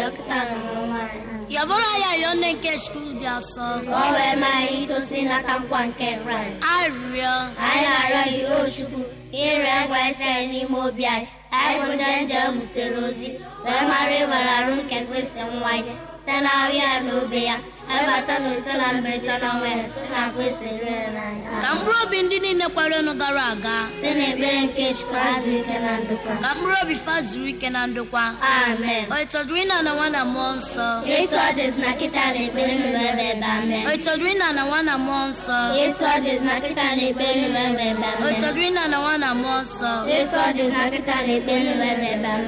kịta na n'ọnwa anyị. yabụrụ ya yọọ nne nke skul dị asọ Ka o wee maa anyị itosi n'aka nkwa nke Kraịst. arịrịọ Anyị na-arịọ gị o Chukwu ire Kraịst anyị n'ime obi anyị. Anyị bụ ndị nje butere ozi wee mara ịbara arụ nke Kristi nwa ya site na ahụ ya na obe ya ebata na ise na mberede na ọnwa ya site na Kristi rere n'anya. ka mkpụrụ obi ndị niile kwerenụ gara aga Site n'ekpere nke Chukwu azụ ike na ndokwa. ka mkpụrụ obi fa zuru ike na ndokwa Amen. o ịtọdụrụ ịna na nwa na mmụọ nsọ Etu ọ dịzị na kịta na ekpere nụrụ ebe ebe amen. o ịtọdụrụ ịna na nwa na mmụọ nsọ Etu ọ dịzị na kịta na ekpere nụrụ ebe ebe o amen. ịtọdụrụ ịna na nwa na mmụọ nsọ Etu ọ dịzị na kịta na ekpere nụrụ ebe ebe amen.